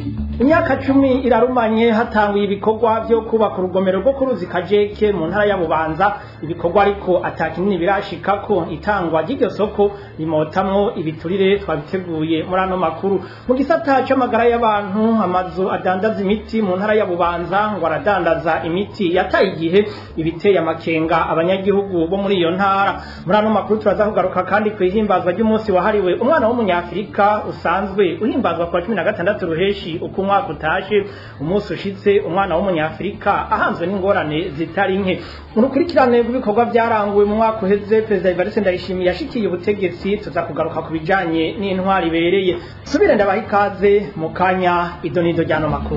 imyaka cumi irarumanye hatanguye ibikorwa vyo kubaka urugomero rwo ku ruzi kajeke mu ntara ya bubanza ibikorwa ariko ata kinini birashikako itangwa ry'iryo soko rimotamwo ibiturire twabiteguye muri ano makuru mu gisata c'amagara y'abantu amazu adandaza imiti mu ntara ya bubanza ngo aradandaza imiti yataye igihe ibiteye amakenga abanyagihugu bo muri iyo ntara muri ano makuru turaza kugaruka kandi kw'ihimbazwa ry'umunsi wahariwe umwana w'umunyafrika usanzwe uhimbazwa ku wa cumi na gatandatu ruheshi uko umwaka utashe umunsi ushitse umwana w'umunyafrika ahanzwe n'ingorane zitari nke mu rukurikirane rw'ibikorwa byaranguwe mu mwaka uheze perezida Evariste Ndayishimiye yashikiye ubutegetsi tuza kugaruka ku bijanye n'intwari ibereye subire ndabaha ikaze mu kanya idonido ry'ano makuru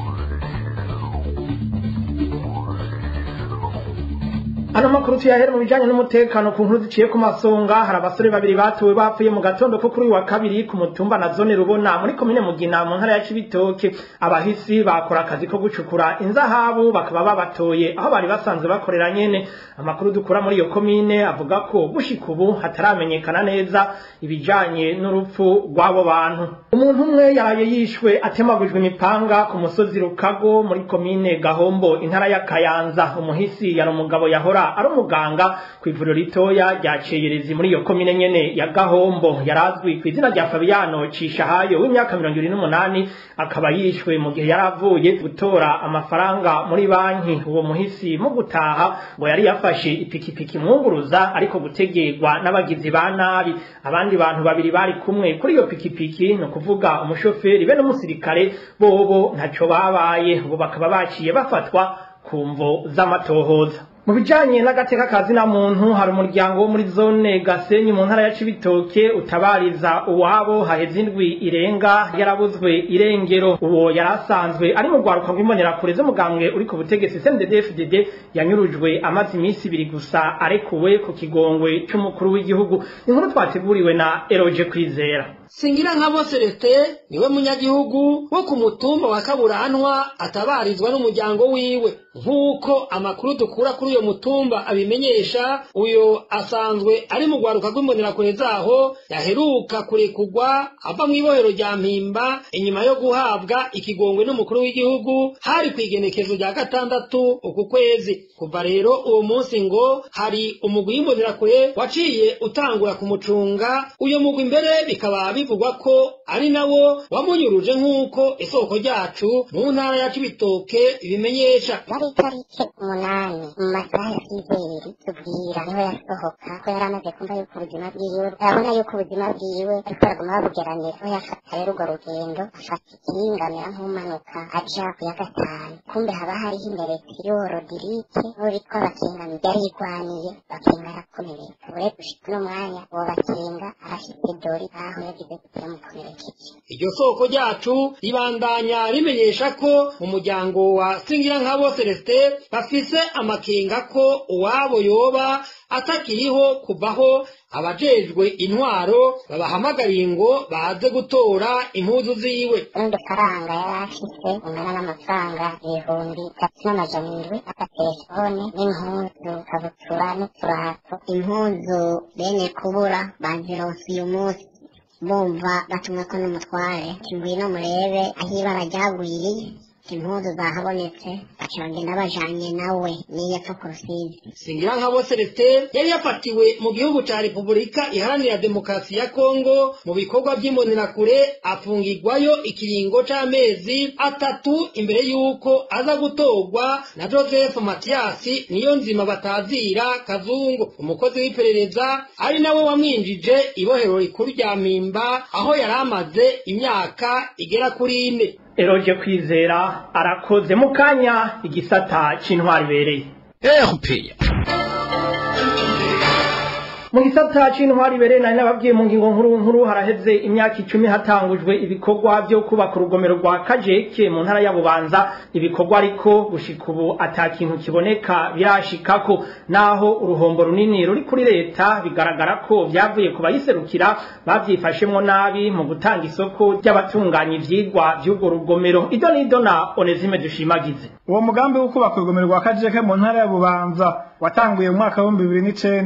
Ano makuru tuyahere mu bijanye n'umutekano ku nkuru ziciye ku masonga hari abasore babiri batuwe bapfuye mu gatondo ko kuri uyu wa kabiri ku mutumba na zone rubona muri komine mugina mu ntara ya Cibitoke abahisi bakora akazi ko gucukura inzahabu bakaba babatoye aho bari basanzwe bakorera nyene amakuru dukura muri iyo komine avuga ko gushika ubu hataramenyekana neza ibijanye n'urupfu rw'abo bantu umuntu umwe yaraye yishwe atemagujwe imipanga ku musozi Rukago muri komine Gahombo intara ya Kayanza umuhisi yari umugabo yahora ari umuganga ku ivuriro ritoya rya Ceyerezi muri iyo komine nyene ya Gahombo yarazwi ku izina rya Fabiano Cishahayo w'imyaka mirongo ibiri n'umunani akaba yishwe mu gihe yaravuye gutora amafaranga muri banki uwo muhisi mu gutaha ngo yari yafashe ipikipiki mwunguruza ariko gutegerwa n'abagizi ba nabi abandi bantu babiri bari kumwe kuri iyo pikipiki no kuvuga umushoferi be n'umusirikare bobo ntaco babaye ubu bakaba baciye bafatwa ku mvo z'amatohoza mu bijanye n'agateka kazi na muntu hari umuryango wo muri zone Gasenyi mu ntara ya Cibitoke utabariza uwabo haheze indwi irenga yarabuzwe irengero uwo yarasanzwe ari mu rwaruka rw'imbonera kure z'umugambwe uri ku butegetsi CNDD-FDD yanyurujwe amaze iminsi ibiri gusa arekuwe ku kigongwe c'umukuru w'igihugu inkuru twateguriwe na Eroje Kwizera singira nka bose lete niwe munyagihugu wo ku mutumba wa kaburanwa atabarizwa n'umuryango wiwe nk'uko amakuru dukura kuri uyo mutumba abimenyesha uyo asanzwe ari mu rwaruka rw'imbonerakure zaho yaheruka kurekurwa ava mu ibohero rya mpimba inyuma yo guhabwa ikigongwe n'umukuru w'igihugu hari ku igenekezo rya gatandatu uku kwezi kuva rero uwo munsi ngo hari umugwi w'imbonerakure waciye utangura kumucunga uyo mugwi imbere bikaba bivugwa ko ari nawo wamunyuruje nk'uko isoko ryacu mu ntara ya cibitoke ibimenyesha yari itariki umunani mu masaha ya sizeri tubwira niho yasohoka ko yari amaze kumva yuko ubuzima bwiwe arabona yuko ubuzima bwiwe ariko araguma babugeranira aho yafata rero urwo rugendo afata ikingamera nk'umanuka aja ku ya gatanu kumbe haba hariho imbere kiriho rodirike uwo bitwa bakingami yari yigwaniye bakinga arakomereka ure gushika uno mwanya uwo bakinga arashitse dori aho yagize kugira mukomerekeje iryo soko ryacu ribandanya rimenyesha ko mu muryango wa singirankabo celestin bafise amakenga ko uwabo yoba atakiriho kuvaho abajejwe intwaro babahamagariye ngo baze gutora impuzu ziwe n'udufaranga yari afise ungana n'amafaranga ibihumbi bitatu n'amajana indwi agatelefone n'impuzu kabutura n'uturato impuzu bene kubura bazironse uyu munsi bumva batumweko n'umutware ngwino murebe aho ibara ryagwiriye impuzu zahabonetse baca bagenda bajanye nawe niyo apfa ku rusizi singirankabo celestin yari yafatiwe mu gihugu ca repubulika iharanira demokarasi ya kongo mu bikorwa vy'imbonerakure afungirwayo ikiringo c'amezi atatu imbere y'uko aza gutorwa na joseph matiyasi niyo nzima batazira kazungu umukozi w'iperereza ari nawe wamwinjije ibohero rikuru rya mpimba aho yari amaze imyaka igera kuri ine Eroje Kwizera arakoze mu kanya igisata c'intwari ibereye RPA mu gisata c'intwari ibereye nari nababwiye mu ngingo nkuru nkuru haraheze imyaka icumi hatangujwe ibikorwa vyo kubaka urugomero rwa kajeke mu ntara ya bubanza ibikorwa ariko gushika ubu ata kintu kiboneka birashikako naho uruhombo runini ruri kuri leta bigaragara ko vyavuye ku bayiserukira bavyifashemwo nabi mu gutanga isoko ry'abatunganya ivyigwa vy'urwo rugomero ido n'ido na onesime dushimagize uwo mugambi wo kubaka urugomero rwa kajeke mu ntara ya bubanza watanguye mu mwaka w'ibihumbi bibiri n'icenda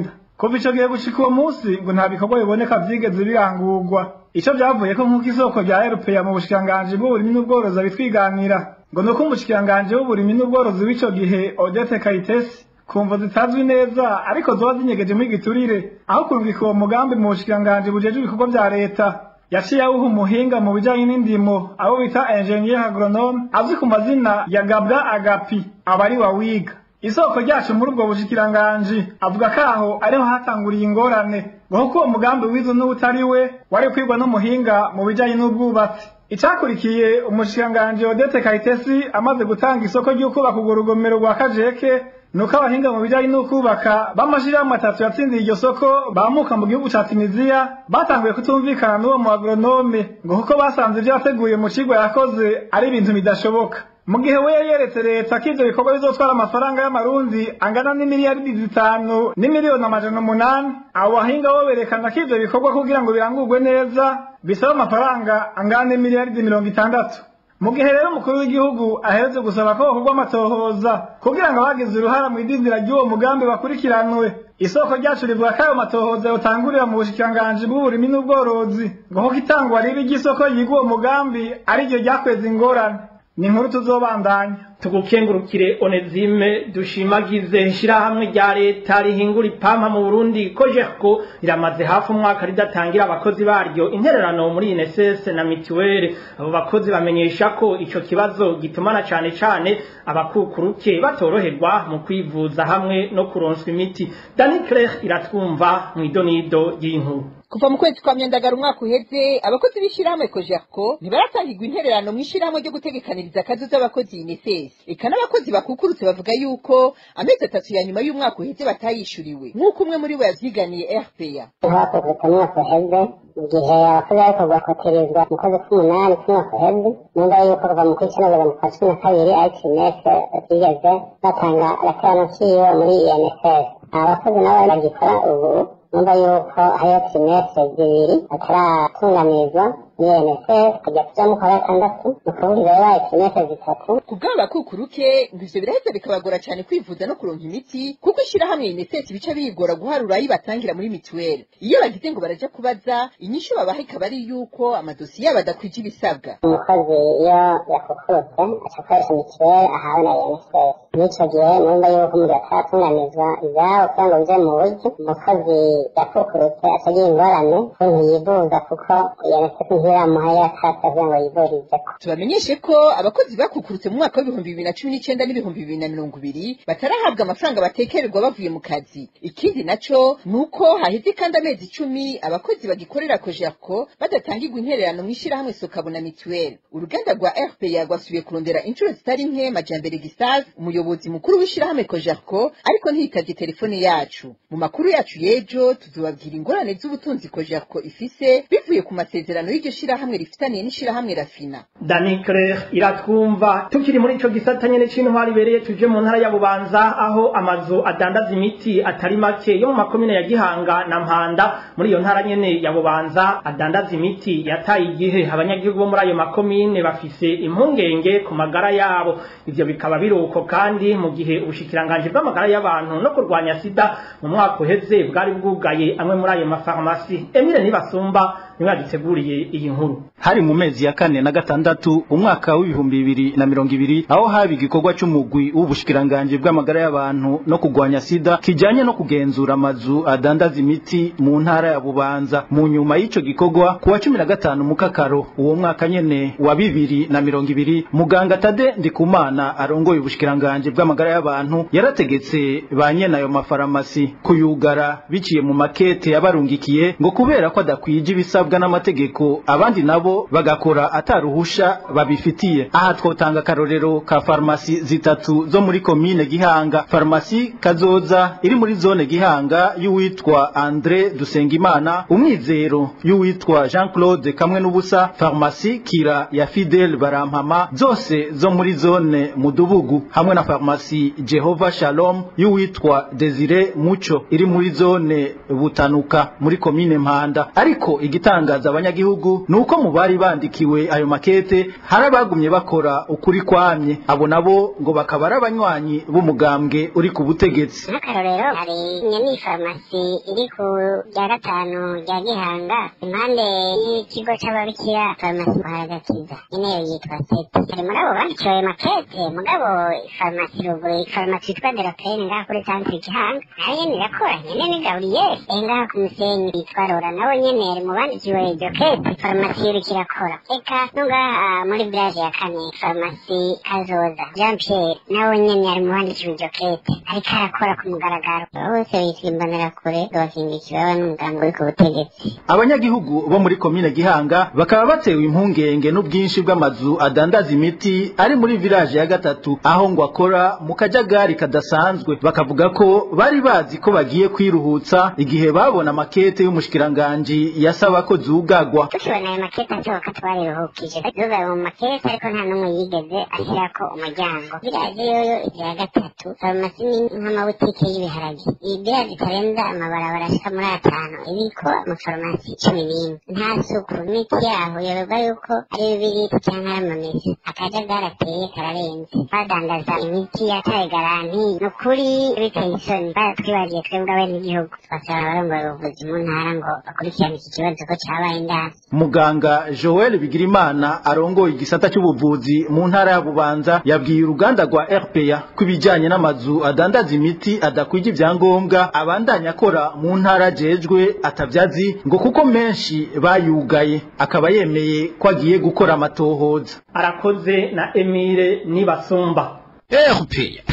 kuva ico gihe gushika uwo munsi ngo nta bikorwa biboneka vyigeze birangurwa ico vyavuye ko nk'uko isoko rya erupeya mu bushikiranganji bw'uburimyi n'ubworozi abitwiganira ngo nuko umushikiranganji w'uburimyi n'ubworozi w'ico gihe odete kayitesi kumva zitazwi neza ariko zoba zinyegeje muri giturire aho kurungika uwo mugambi mu bushikiranganji bujejwe ibikorwa vya leta yaciye awuha umuhinga mu bijanye n'indimo abo bita ingenier agronome azwi ku mazina ya gabwa agapi aba ari wawiga isoko ryacu muri ubwo bushikiranganji avuga ko aho ariho hatanguriye ingorane ngo kuko uwo mugambi wizo n'utari we wari kwigwa n'umuhinga mu bijanye n'ubwubatsi icakurikiye umushikiranganji odete kayitesi amaze gutanga isoko ry'ukubaka urwo rugomero rwa kajeke nuko abahinga mu bijanye n'ukubaka b'amashirahamwe atatu yatsindiye iryo soko bamuka mu gihugu ca tunisiya batanguye kutumvikana n'uwo mu agronome ngo kuko basanze ivyo yateguye mu cigwa yakoze ari ibintu bidashoboka mu gihe we yeretse leta ko ivyo bikorwa bizotwara amafaranga y'amarundi angana n'imiliyaridi zitanu n'imiliyoni amajana umunani abo bahinga bo berekana ko ivyo bikorwa kugira ngo birangurwe neza bisaba amafaranga angana n'imiliyaridi mirongo itandatu mu gihe rero umukuru w'igihugu aheretse gusaba ko hokorwa amatohoza kugira ngo abagize uruhara mu idindira ry'uwo mugambi bakurikiranwe isoko ryacu rivuga ko ayo matohoza yotangurira mu bushikiranganji bw'uburimyi n'ubworozi ngo kuko itangwa ribi ry'isoko yiga uwo mugambi ariryo ryakweza ingorane ni inkuru tuzobandanya tugukengurukire onezime dushimagize ishirahamwe rya leta rihingura ipampa mu burundi kojerko riramaze hafi umwaka ridatangira abakozi baryo intererano muri ineses na mituweli abo bakozi bamenyesha ko ico kibazo gitumana cane cane abakukuruke batoroherwa mu kwivuza hamwe no kuronswa imiti dani claire iratwumva mw'idonido ry'inkuru kuva mu kwezi kwa myandagara umwaka uheze abakozi b'ishirahamwe kojerko ntibaratangirwa intererano mw'ishirahamwe ryo gutegekaniriza akazi z'abakozi ineses eka n'abakozi bakukurutse bavuga yuko amezi atatu ya nyuma y'umwaka uheze batayishuriwe nk'uko umwe muri bo yavyiganiye rpa hakozwe umwaka uheze mu gihe abakozi bariko bakoterezwa mu kwezi k'umunani k'umwaka uheze numva yuko kuva mu kw'icenda kugeza mu kwa cumi na kabiri itinef batigeze batanga agaterano kiwe muri inss abakozi nabo bagikora ubu numva yuko hariho trimestre zibiri bataratunganizwa n'INSS kujya kuja mu kwa gatandatu ni ukuvuga ibaye trimestre zitatu ku bw'abo bakukuruke ngo ivyo biraheza bikabagora cane kwivuza no kuronka imiti kuko ishirahamwe ineses bica bigora guharura ayo batangira muri mituweli iyo bagize ngo baraja kubaza inyishu babaha ikaba ari yuko amadosiye yabo adakwije ibisabwa umukozi iyo yakukurutse aca akoresha mituweli ahawe na INSS n'ico gihe numva yuko umuntu ataratunganizwa ivyabo kugira ngo bije mu buryo umukozi yakukurutse aca agira ingorane kuntu yivuza kuko INSS ntiramuha yakatse kugira ngo yivurizeko tubamenyeshe ko abakozi bakukurutse mu mwaka w'ibihumbi bibiri na cumi n'icenda n'ibihumbi bibiri na mirongo ibiri batarahabwa amafaranga batekererwa bavuye mu kazi ikindi naco ni uko haheze kandi amezi icumi abakozi bagikorera kojerko badatangirwa intererano mw'ishirahamwe sokabo na mituweli uruganda rwa rpa rwasubiye kurondera inshuro zitari nke majambere gisave umuyobozi mukuru w'ishirahamwe kojerko ariko ntiyitavye telefone yacu mu makuru yacu y'ejo tuzobabwira ingorane z'ubutunzi kojerko ifise bivuye ku masezerano y'iryo shirahamwe rifitaniye n'ishirahamwe rafina dani claire iratwumva tukiri muri ico gisata nyene c'intwari ibereye tuje mu ntara ya bubanza aho amazu adandaza imiti atari make yo mu makomine ya gihanga na mpanda muri iyo ntara nyene ya bubanza adandaza imiti yataye igihe abanyagihugu bo muri ayo makomine bafise impungenge ku magara yabo ivyo bikaba biruko kandi mu gihe ubushikiranganji bw'amagara y'abantu no kurwanya sida mu mwaka uheze bwari bwugaye amwe muri ayo mafarumasi emile nibasumba niwe yaduteguriye iyi nkuru hari mu mezi ya kane na gatandatu umwaka w'ibihumbi bibiri na mirongo ibiri aho haba igikorwa c'umugwi w'ubushikiranganji bw'amagara y'abantu no kurwanya sida kijanye no kugenzura amazu adandaza imiti mu ntara ya bubanza mu nyuma y'ico gikorwa ku wa cumi na gatanu mukakaro uwo mwaka nyene wa bibiri na mirongo ibiri muganga tade ndikumana arongoye ubushikiranganji bw'amagara y'abantu yarategetse ba nyene ayo mafaramasi kuyugara biciye mu makete yabarungikiye ngo kubera ko adakwije ibisabwa n'amategeko abandi nabo bagakora ataruhusha babifitiye aha twotanga akarorero ka farumasi zitatu zo muri komine gihanga farumasi kazoza iri muri zone gihanga y'uwitwa andre dusengimana umwizero y'uwitwa jean claude kamwe n'ubusa farumasi kira ya fidel barampama zose zo muri zone mudubugu hamwe na farumasi jehova shalom y'uwitwa desire muco iri muri zone butanuka muri komine mpanda ariko igitanga igitangaza abanyagihugu nuko mu bari bandikiwe ayo makete hari abagumye bakora ukuri kwamye abo nabo ngo bakaba ari abanywanyi b'umugambwe uri ku butegetsi nk'akarorero hari nyeni farumasi iri ku rya gatanu rya gihanga impande y'ikigo c'ababikira farumasi muharagakiza nyene yo yitwa seti hari muri abo bandikiwe ayo makete mugabo farumasi ruguru farumasi yitwa derapene ngaha kuri santire gihanga nayo nyene irakora nyene ni gaburiyeri eh ngaha ku musenyi yitwa rora nawe nyene ari mu bandikiwe iryo kete farumasi iriko irakora eka no ngaha muri village ya kane farumasi kazoza jean pierre nawe nyene ari mu bandikiwe iryo kete ariko arakora ku mugaragaro bose bitwa imbonerakure bakinga ikibaba n'umuganga uri ku butegetsi abanyagihugu bo muri komine gihanga bakaba batewe impungenge n'ubwinshi bw'amazu adandaza imiti ari muri village ya gatatu aho ngo akora mu kajagari kadasanzwe bakavuga ko bari bazi ko bagiye kwiruhutsa igihe babona amakete y'umushikiranganji yasaba ko zugagwa tukibona ayo makete asohoka twariruhukije tuzugaye mu makete ariko nta n'umwe yigeze ashyirako umuryango village yoyo ya gatatu farumasi ni nk'amabutike y'ibiharage iyi village itarenza amabarabara ashika muri atanu iriko amafarumasi cumi n'imwe nta suku imiti yaho yoberwa yuko ari bibiriti cyangwa ari amamesa akajagari ateye kararenze badandaza imiti yataye garanti ni ukuri biteye isoni baratwibagiye twebwe abenegihugu twasaba abarongoye ubuvuzi mu ntara ngo bakurikirane iki kibazo ko cabaye indasi muganga joel bigirimana arongoye igisata cy'ubuvuzi mu ntara ya bubanza yabwiye uruganda rwa rpa ko ibijyanye n'amazu adandaza imiti adakwije ibyangombwa abandanya akora mu ntara ajejwe atabyazi ngo kuko menshi bayugaye akaba yemeye ko agiye gukora amatohoza arakoze na emile nibasumba erupeya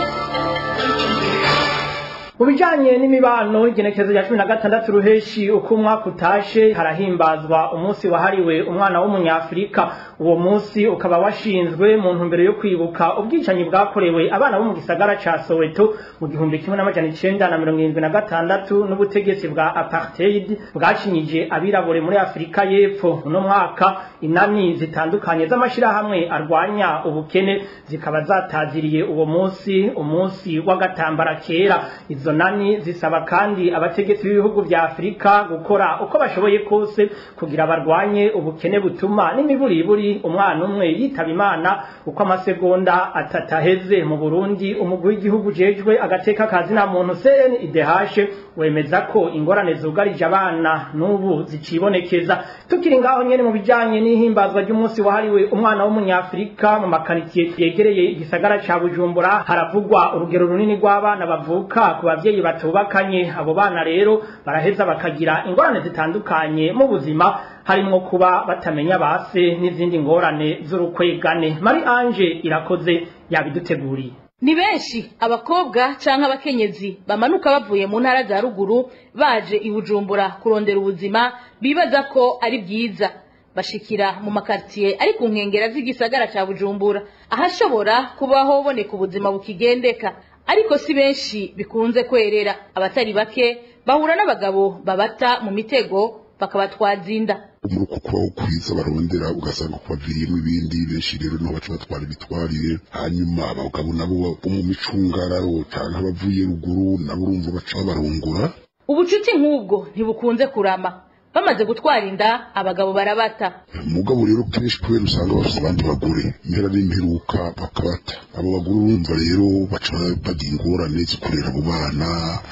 mu bijyanye n'imibano igenekerezo rya cumi na gatandatu ruheshi uko umwaka utashe harahimbazwa umunsi wahariwe umwana w'umunyafurika uwo munsi ukaba washinzwe mu ntumbero yo kwibuka ubwicanyi bwakorewe abana bo mu gisagara ca soweto mu gihumbi kimwe n'amajana icenda na mirongo irindwi na gatandatu n'ubutegetsi bwa apartheid bwacinyije abirabure muri afurika y'epfo uno mwaka inani zitandukanye z'amashirahamwe arwanya ubukene zikaba zataziriye uwo munsi umunsi w'agatambara kera izo nani zisaba kandi abategetsi b'ibihugu vya afurika gukora uko bashoboye kose kugira barwanye ubukene butuma n'imiburiburi umwana umwe yitaba imana uko amasegonda atataheze mu burundi umugwi w'igihugu jejwe agateka kazi na muntu cndh wemeza ko ingorane zugarije abana n'ubu zicibonekeza tukiri ngaho nyene mu bijanye n'ihimbazwa ry'umunsi wahariwe umwana w'umunyafurika mu makaritie yegereye igisagara ca bujumbura haravugwa urugero runini rw'abana bavuka ku bavyeyi batubakanye abo bana rero baraheza bakagira ingorane zitandukanye mu buzima harimwo kuba batamenya base n'izindi ngorane z'urukwegane mari anje irakoze yabiduteguriye ni benshi abakobwa canke abakenyezi bamanuka bavuye mu ntara za ruguru baje i bujumbura kurondera ubuzima bibaza ko ari bwiza bashikira mu makartier ari ku nkengera z'igisagara ca bujumbura ahashobora kubaho boneka ubuzima bukigendeka ariko si benshi bikunze kwerera abatari bake bahura n'abagabo babata mu mitego bakabatwaza inda muri uko kubaho kwiza barondera ugasanga kubaviriyemo ibindi benshi rero niho baca batwara ibitwarire hanyuma abagabo nabo bo mu micungararo canke abavuye ruguru nabo urumva baca babarongora ubucuti nk'ubwo ntibukunze kurama bamaze gutwara inda abagabo barabata mugabo rero kenshi kubera usanga bafite abandi bagore impera n'imperuka bakabata abo bagore urumva rero baca bagira ingorane zo kurera abo bana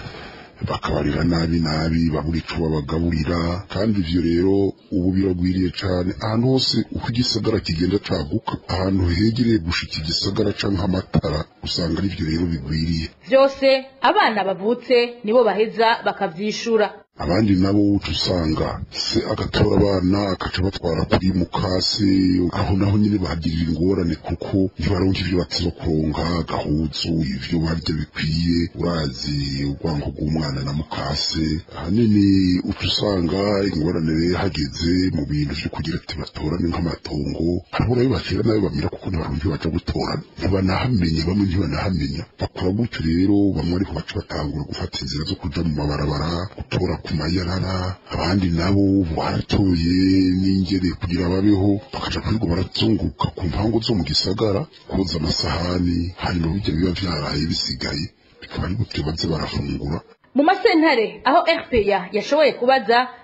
bakabarira nabi nabi babura ico babagaburira kandi ivyo rero ubu biragwiriye cane ahantu hose uko igisagara kigenda caguka ahantu hegereye gushika igisagara canke amatara usanga ari vyo rero bigwiriye vyose abana bavutse nibo baheza bakavyishura abandi nabo uca usanga se agatora abana akaca batwara kuri mukase aho naho nyine bahagirira ingorane kuko ntibaronka ivyo bateza kuronka gahuzu ivyo barya bikwiye urazi urwango rw'umwana na mukase ahanini uca usanga ingorane rero hageze mu bintu vyo kugira ati batorane nk'amatongo hariho nayo batera nayo bamira kuko ntibaronka baja gutorana ntibanahamenya bamwe ntibanahamenya bakora gutyo rero bamwe ariko baca batangura gufata inzira zo kuja mu mabarabara gutora ku mayarara abandi nabo baratoye n'ingere kugira babeho bakaja kwirirwa barazunguka ku mpango zo mu gisagara koza amasahani hanyuma bijya biba vyaraye bisigaye bikaba ari gutyo baze barafungura mu masentare aho rpa yashoboye kubaza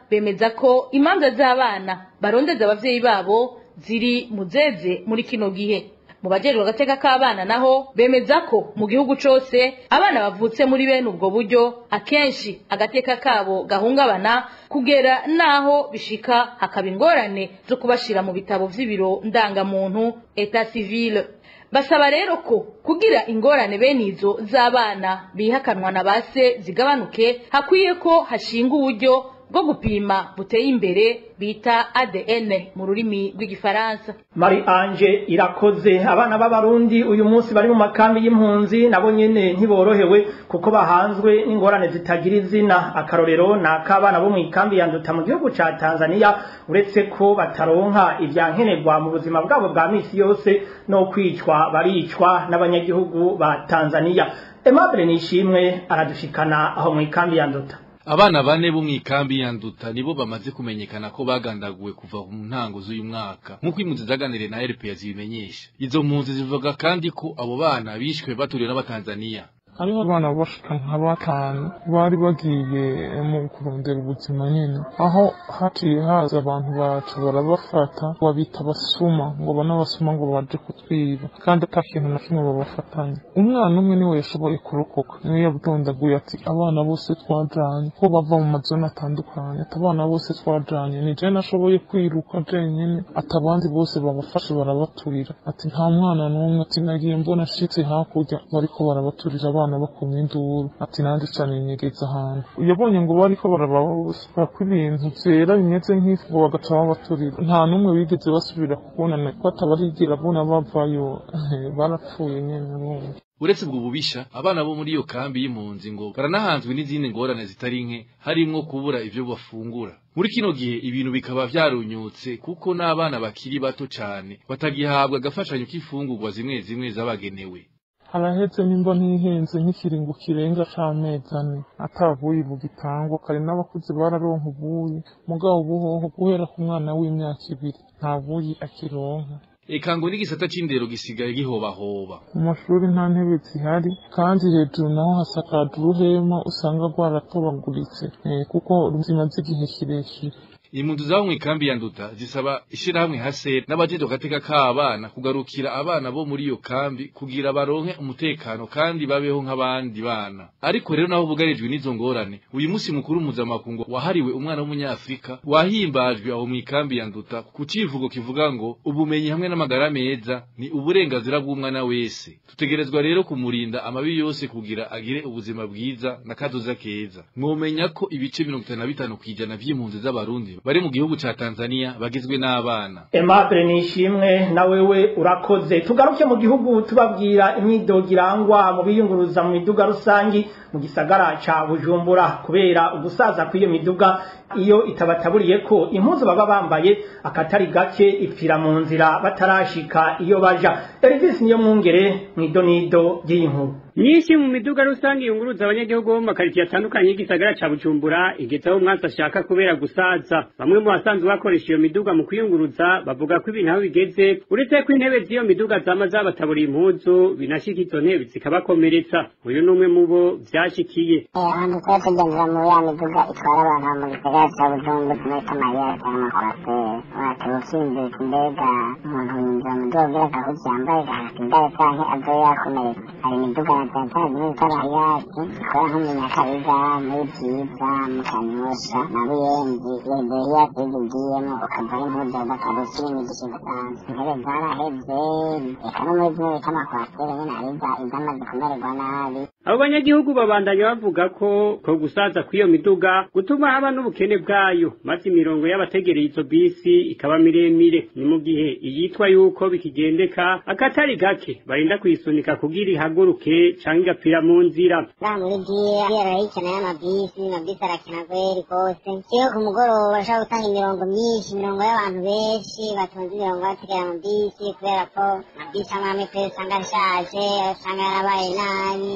bemeza ko imanza z'abana barondeza abavyeyi babo ziri muzeze muri kino gihe mu bajejwe agateka k'abana naho bemeza ko mu gihugu cose abana bavutse muri bene ubwo buryo akenshi agateka kabo gahungabana kugera naho bishika hakaba ingorane zo kubashira mu bitabo vy'ibiro ndangamuntu etat civile basaba rero ko kugira ingorane bene izo z'abana bihakanwa na base zigabanuke hakwiye ko hashinga uburyo bwo gupima buteye imbere bita ADN mu rurimi rw'igifaransa Mari Ange irakoze abana b'abarundi uyu munsi bari mu makambi y'impunzi nabo nyene ntiborohewe kuko bahanzwe n'ingorane zitagira izina akarorero nakabana bo mu ikambi yanduta mu gihugu ca Tanzania uretse ko bataronka ivyankenerwa mu buzima bwabo bwa misi yose no kwicwa baricwa n'abanyagihugu ba Tanzania Aimable Nishimwe aradushikana aho mu ikambi yanduta Abana bane bo mwikambi ya nduta nibo bamaze kumenyekana ko bagandaguwe kuva mu ntango z'uyu mwaka nk'uko impunzi zaganiriye na RPA zibimenyesha izo mpunzi zivuga kandi ko abo bana bishwe baturiwe n'abatanzania hariho abana bashika nka batanu bari bagiye mu kurondera ubuzima nyene aho haciye haza abantu bacu barabafata babita basuma ngo bana basuma ngo baje kutwiba kandi ata kintu na kimwe babafatanye umwana umwe niwe yashoboye kurokoka niwe yabudondaguye ati abana bose twajanye ko bava mu mazone atandukanye ati abana bose twajanye ni je nashoboye kwiruka jenyene ati abandi bose babafashe barabaturira ati nta mwana n'umwe ati nagiye mbona ashitse hakurya bariko barabaturira abana abana bakumye induru ati nandi cane inyegeza ahantu yabonye ngo bariko barabasuka ibintu vyera bimeze nk'ifu ngo bagaca babaturira nta n'umwe bigeze basubira kubonana ko atabarigira abona bavayo barapfuye nyene bumva uretse ubwo bubisha abana bo muri iyo kambi y'impunzi ngo baranahanzwe n'izindi ngorane zitari nke harimwo kubura ivyo bafungura muri kino gihe ibintu bikaba vyarunyutse kuko n'abana bakiri bato cane batagihabwa agafashanyo k'ifungurwa zimwe zimwe zabagenewe haraheze nimba ntihenze nk'ikiringo kirenga c'amezi ane atavuye bugitangwa kare n'abakuze bararonka ubuyi mugabo ubuhoho guhera ku mwana w'imyaka ibiri nta buyi akironka eka ngo n'igisata c'indero gisigaye gihobahoba mu mashuri nta ntebe zihari kandi hejuru naho hasakaje uruhema usanga rwaratobaguritse kuko zimaze igihe kirekire impunzi zabo mw'ikambi ya nduta zisaba ishirahamwe hase n'abajejwe agateka k'abana kugarukira abana bo muri iyo kambi kugira baronke umutekano kandi babeho nk'abandi bana ariko rero naho bugarijwe n'izo ngorane uyu musi mukuru mpuzamakungu wahariwe umwana w'umunyafrika wahimbajwe aho mw'ikambi ya nduta ku civugo kivuga ngo ubumenyi hamwe n'amagara meza ni uburenganzira bw'umwana wese tutegerezwa rero kumurinda amabi yose kugira agire ubuzima bwiza na kazoza keza mwomenya ko ibice mirongo itanu na bitanu kw'ijana vy'impunzi z'abarundi bari mu gihugu ca Tanzania bagizwe n'abana Aimable Nishimwe na wewe urakoze tugaruke mu gihugu tubabwira imyidogo irangwa mu biyunguruza mu miduga rusangi mu gisagara ca Bujumbura kubera ugusaza kw'iyo miduga iyo itabataburiye ko impuzu baba bambaye akatari gake ipfira mu nzira batarashika iyo baja Elvis niyo mwungere mwidonido ry'inkuru Nyinshi mu miduga rusange yunguruza abanyagihugu bo mu makaritsiye atandukanye y'igisagara ca Bujumbura igeze aho umwansi ashaka kubera gusaza bamwe mu basanzwe bakoresha iyo miduga mu kwiyunguruza bavuga ko ibintu aho bigeze uretse ko intebe z'iyo miduga zama zabataburiye impuzu binashika izo ntebe zikabakomeretsa uyu ni umwe mu bo vyashikiye ahantu tuba tugendera muri ya miduga itwara abantu mu gisagara ca Bujumbura muri Kamayeri cyangwa amakoraseri uratiba ukinjira mbega umuntu yinjira mu miduga kugira agahuzu yambaye gahakindare canke azoye yakomeretse hari imiduga na tantara zimwe zita bahiyasi ikora nko mu nyakabiga muri byiza mu kanyosha na buyenzi yeberiya zizi ugiyemo ukavaho impuzu bakarusi n'imigisha idasanzwe intebe zaraheze reka no muri zimwe bita amakwasiteri nyene hari izamaze kumererwa nabi abo banyagihugu babandanya bavuga ko ko gusaza kw'iyo miduga gutuma haba n'ubukene bwayo maze imirongo y'abategereye izo bisi ikaba miremire ni mu gihe iyitwa yuko bikigendeka akatari gake barinda kuyisunika kugira ihaguruke canke igapfira mu nzira ngaha muri giye kubera hikena y'amabisi amabisi arakena kweri kose iyo ku mugoroba bashobora gutanga imirongo myinshi imirongo y'abantu benshi batonze imirongo bategera mu bisi kubera ko amabisi amwe amwe kweri usanga ashaje usanga yarabaye nabi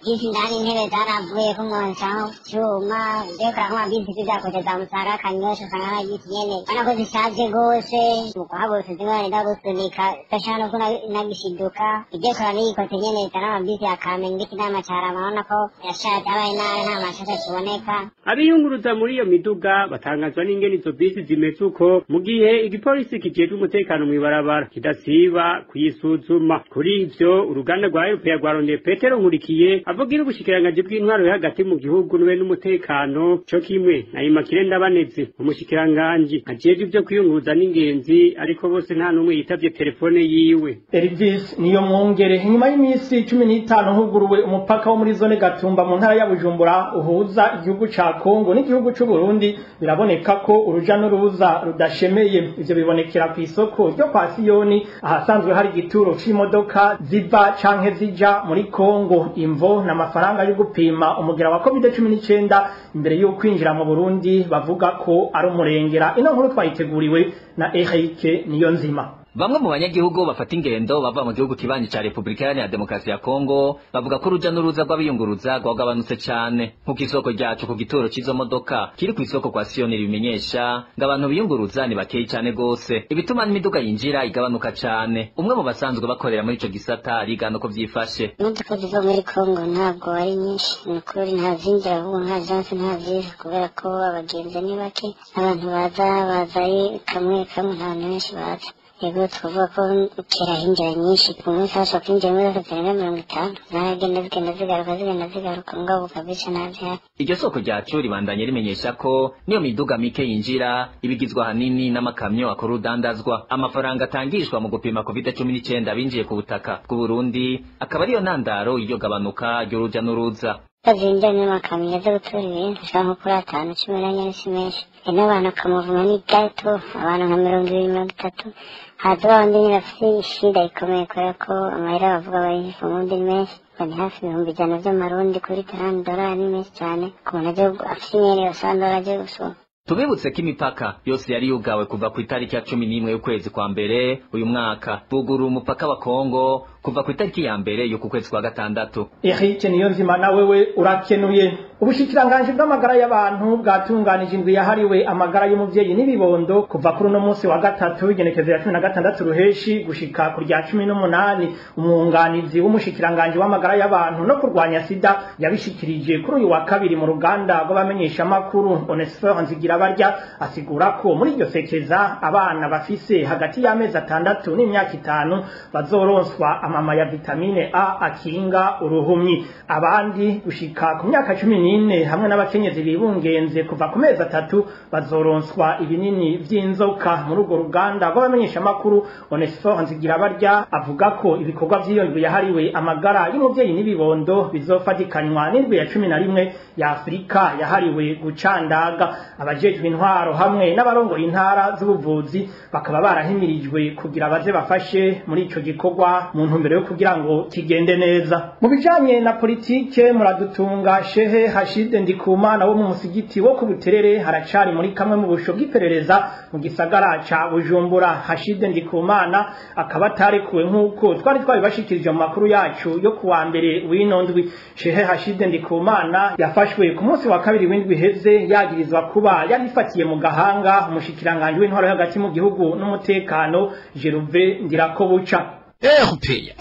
bisi ndani intebe zaravuye ko mwonsaho cuma ndekora nk'amabisi zizakoze za musara kanyosha usanga nka bisi nyene ubona ko zishaje gose mu kuhaguruka zimwe barenda gusunika gashaka no kunagishiduka ibyekora n'iyikote nyene zana amabisi ya kamenge ndetse inama carama urabona ko yashaje abaye nabi nta mashasha kiboneka abiyunguruza muri iyo miduga batangazwa n'ingene izo bisi zimeze uko mu gihe igipolisi kijejwe umutekano mw'ibarabara kidasiba kuyisuzuma kuri ivyo uruganda rwa eropeya rwarondeye petero nkurikiye avugira ubushikiranganji bw'intwaro yo hagati mu gihugu n'ube n'umutekano co kimwe na imakire ndabaneze umushikiranganji ajejwe ivyo kwiyunguruza n'ingenzi ariko bose nta n'umwe yitavye telefone yiwe Elvis niyo mwongere inyuma y'iminsi cumi n'itanu huguruwe umupaka wo muri zone Gatumba mu ntara ya Bujumbura uhuza igihugu ca Kongo n'igihugu c'u Burundi biraboneka ko uruja n'uruza rudashemeye ivyo bibonekera ku isoko ryo kwa Siyoni ahasanzwe hari igituro c'imodoka ziva canke zija muri Kongo imvo n'amafaranga yo gupima umugira wa COVID-19 imbere yo kwinjira mu Burundi bavuga ko ari umurengera ino nkuru twayiteguriwe na Eric Niyonzima Bamwe mu banyagihugu bafata ingendo bava mu gihugu kibanyi ca Republika Iharanira Demokarasi ya Kongo bavuga ko uruja n'uruza rw'abiyunguruza rwagabanutse cane nk'uko isoko ryacu ku gituro c'izo modoka kiri ku isoko kwa Siyoni ribimenyesha ngo abantu biyunguruza ni bakeyi cane gose ibituma n'imiduga yinjira igabanuka cane umwe mu basanzwe bakorera muri ico gisata arigana uko vyifashe imodoka ziva muri kongo ntabwo ari nyinshi ni ukuri nta zinjira ahubwo nta jansi nta ziza kubera ko abagenzi ni bake abantu baza baza ari kamwe kamwe nta bantu benshi baza yego twavuga ko kera hinjira nyinshi ku munsi hashobora kwinjira imodoka zirenga mirongo itanu zaragenda zigenda zigaruka zigenda zigaruka ngabo kabisa ntavyari iryo soko ryacu ribandanye rimenyesha ko niyo miduga mike yinjira ibigizwe ahanini n'amakamyo akora urudandazwa amafaranga atangishwa mu gupima covid cumi n'icyenda binjiye ku butaka bw'uburundi akaba ariyo ntandaro y'iryo gabanuka ry'uruja n'uruza bazinjira n'amakamyo aza gutora ibintu ushobora nko kuri atanu cumi n'enye si menshi hari n'abantu bakamuvuma ni gato abantu nka mirongo ibiri mirongo itatu haza babandi nyine bafite ishida ikomeye kubera ko amahera bavuga bayishyura ubundi ni menshi ni hafi ibihumbi ijana by'amarundi kuri tarani dorari ni menshi cyane ku muntu agiye afite imyenda yose dorari agiye gusoma tubibutse ko imipaka yose yari yugawe kuva ku itariki ya cumi n'imwe y'ukwezi kwa mbere uyu mwaka bugurura umupaka wa kongo kuva ku itariki ya mbere y'uku kwezi kwa gatandatu Eric Niyonzima na wewe urakenuye ubushikiranganji bw'amagara y'abantu bwatunganije indwi yahariwe amagara y'umuvyeyi n'ibibondo kuva kuri uno munsi wa gatatu w'igenekezo ya cumi na gatandatu ruheshi gushika ku rya cumi n'umunani umwunganizi w'umushikiranganji w'amagara y'abantu no kurwanya sida yabishikirije kuri uyu wa kabiri mu ruganda rw'abamenyeshamakuru Onesphore Nzigirabarya asigura ko muri iryo sekeza abana bafise hagati y'amezi atandatu n'imyaka itanu bazoronswa amama ya vitamine A akinga uruhumyi abandi gushika ku myaka cumi n'ine hamwe n'abakenyezi bibungenze kuva ku mezi atatu bazoronswa ibinini vy'inzoka muri urwo ruganda rw'abamenyeshamakuru Onesphore Nzigirabarya avuga ko ibikorwa vy'iyo ndwi yahariwe amagara y'umuvyeyi n'ibibondo bizofatikanywa n'indwi ya cumi na rimwe ya Afurika yahariwe gucandaga abajejwe intwaro hamwe n'abarongoye intara z'ubuvuzi bakaba barahimirijwe kugira baze bafashe muri ico gikorwa mu ntumbero yo kugira ngo kigende neza mu bijanye na politike muradutunga shehe hashide ndikumana wo mu musigiti wo ku buterere haracari muri kamwe mu busho bw'iperereza mu gisagara ca bujumbura hashide ndikumana akaba atarekuwe nk'uko twari twabibashikirije mu makuru yacu yo kuwa mbere w'ino ndwi shehe hashide ndikumana yafashwe ku munsi wa kabiri w'indwi heze yagirizwa kuba yarifatiye mu gahanga umushikiranganji w'intwaro yo hagati mu gihugu n'umutekano Jeruve Ndirakobuca erupeya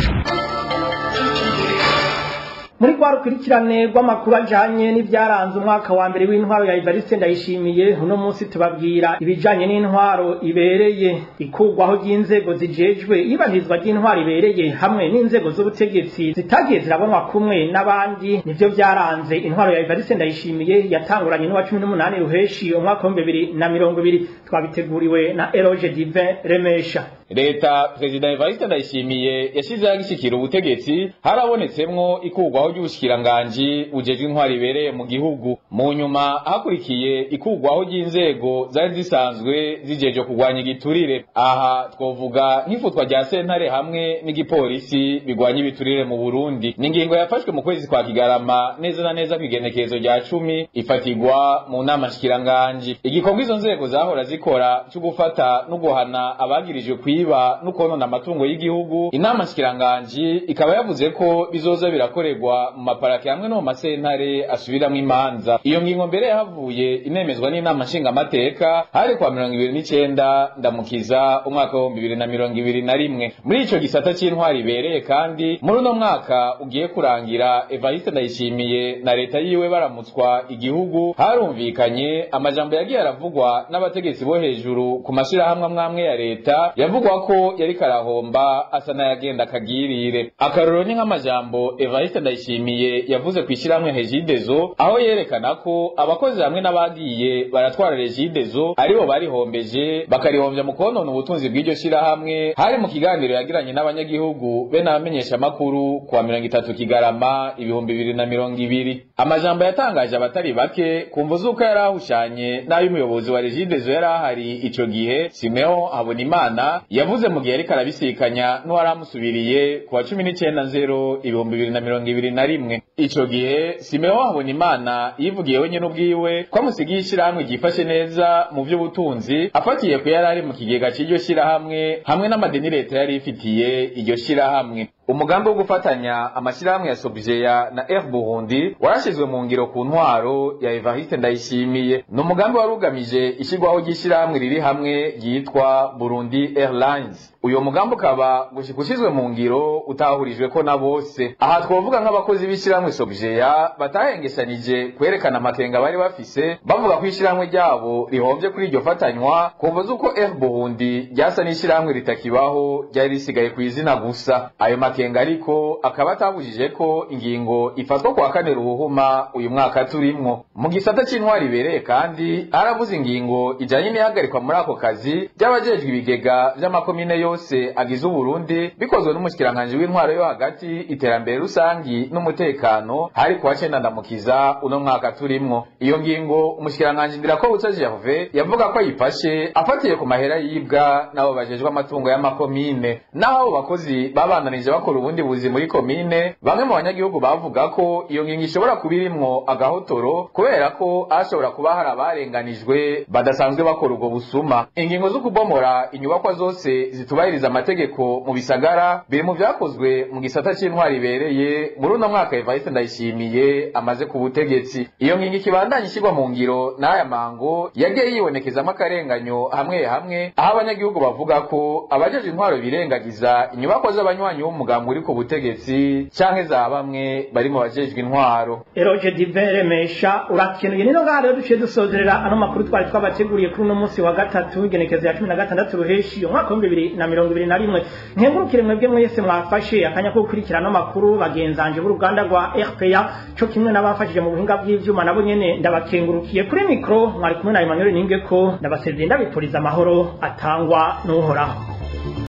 muri kwa rukurikirane rw'amakuru ajanye n'ivyaranze umwaka wa mbere w'intwaro ya Evariste ndayishimiye uno munsi tubabwira ibijanye n'intwaro ibereye ikugwaho ry'inzego zijejwe ibanizwa ry'intwaro ibereye hamwe n'inzego z'ubutegetsi zitagiye zirabonwa kumwe n'abandi nivyo vyaranze intwaro ya Evariste ndayishimiye yatanguranye n'uwa cumi n'umunani ruheshi umwaka w'ibihumbi bibiri na mirongo ibiri twabiteguriwe na Eroge Divin Remesha leta perezida evariste ndayishimiye yashyizeho agishyikira ubutegetsi harabonetsemwo ikurwaho ry'ubushikiranganji bujejwe intwari ibereye mu gihugu mu nyuma hakurikiye ikurwaho ry'inzego zari zisanzwe zijeje kurwanya igiturire aha twovuga nk'ifutwa rya sentare hamwe n'igipolisi bigwanya ibiturire mu burundi ni ingingo yafashwe mu kwezi kwa kigarama neza na neza kw'igenekerezo rya cumi ifatirwa mu nama nshikiranganji igikorwa izo nzego zahora zikora cyo gufata no guhana abagirijwe kwiba kwiba no konona amatungo y'igihugu inama nshikiranganji ikaba yavuze ko bizoza birakorerwa mu maparake hamwe no mu masentare asubiramwo imanza iyo ngingo mbere yahavuye inemezwa n'inama nshingamateka hari kwa mirongo ibiri n'icenda ndamukiza umwaka w'ibihumbi bibiri na mirongo ibiri na rimwe muri ico gisata c'intwari ibereye kandi muri uno mwaka ugiye kurangira evariste ndayishimiye na leta yiwe baramutswa igihugu harumvikanye amajambo yagiye aravugwa n'abategetsi bo hejuru ku mashirahamwe amwamwe ya leta yavugwa ko yari karahomba asa n'ayagenda akagirire akarorero ni nk'amajambo evariste ndayishimiye yavuze ku ishyirahamwe hejidezo aho yerekana ko abakozi hamwe n'abagiye baratwara rejidezo aribo barihombeje bakarihombya mu konona ubutunzi bw'iryo shyirahamwe hari mu kiganiro yagiranye n'abanyagihugu be n'abamenyeshamakuru kuwa mirongo itatu kigarama ibihumbi bibiri na mirongo ibiri amajambo yatangaje abatari bake kumva z'uko yari ahushanye n'ay'umuyobozi wa rejidezo yari ahari ico gihe simeo habonimana yavuze mu gihe yariko arabisikanya n'uwari amusubiriye ku wa cumi n'icenda nzero ibihumbi bibiri na mirongo ibiri na rimwe ico gihe simeo habonimana yivugiye wenyene ubwiwe ko amusigiye ishirahamwe ryifashe neza mu vy'ubutunzi afatiye ku yari ari mu kigega c'iryo shirahamwe hamwe n'amadeni leta yari ifitiye iryo shirahamwe umugambi wo gufatanya amashirahamwe ya Sobjeya na Air Burundi warashizwe mu ngiro ku ntwaro ya Evariste Ndayishimiye ni umugambi wari ugamije ishyirwaho ry'ishirahamwe riri hamwe ryitwa Burundi Airlines uyo mugambi ukaba gushika ushizwe mu ngiro utahurijwe ko na bose aha twovuga nk'abakozi b'ishirahamwe Sobjeya batahengeshanije kwerekana amakenga bari bafise bavuga ko ishirahamwe ryabo rihomvye kuri iryo fatanywa kumva z'uko Air Burundi ryasa n'ishirahamwe ritakibaho ryari risigaye ku izina gusa ayo makenga ariko akaba atabujije ko ingingo ifatwa kwa kane ruhuhuma uyu mwaka turimwo mu gisata c'intwari ibereye kandi haravuze ingingo ijanye n'ihagarikwa muri ako kazi ry'abajejwe ibigega vy'amakomine yose agize uburundi bikozwe n'umushikiranganji w'intwaro yo hagati iterambere rusangi n'umutekano hari kuwa cenda ndamukiza uno mwaka turimwo iyo ngingo umushikiranganji ndirakobuca gerve yavuga ko ayifashe afatiye ku mahera yibwa n'abo bajejwe amatungo y'amakomine naho abo bakozi babandanije bakora ubundi buzi muri komine bamwe mu banyagihugu bavuga ko iyo ngingo ishobora kuba irimwo agahotoro kubera ko hashobora kuba hari abarenganijwe badasanzwe bakora ubwo busuma ingingo zo kubomora inyubakwa zose zitubahiriza amategeko mu bisagara biri mu vyakozwe mu gisata c'intwari ibereye muri uno mwaka Evariste Ndayishimiye amaze ku butegetsi iyo ngingo ikibandanya ishyirwa mu ngiro n'aya mango yagiye yibonekezamo akarenganyo hamwe hamwe aho abanyagihugu bavuga ko abajeje intwaro birengagiza inyubakwa z'abanywanyi b'umugambi uri ku butegetsi canke za bamwe bari mu bajejwe intwaro Eroge Divere Mesha urakenuye nino ngaha rero duciye dusozerera ano makuru twari twabateguriye kuri uno munsi wa gatatu igenekezo ya cumi na gatandatu ruheshi umwaka w'ibihumbi bibiri na mirongo ibiri na rimwe nkengurukire mwebwe mwese mwafashe akanya ko gukurikira ano makuru bagenzanje b'uruganda rwa RPA co kimwe n'abafashije mu buhinga bw'ivyuma nabo nyene ndabakengurukiye kuri mikro mwari kumwe na Emmanuel Ningeko ndabasezeye ndabipuriza amahoro atangwa n'uhoraho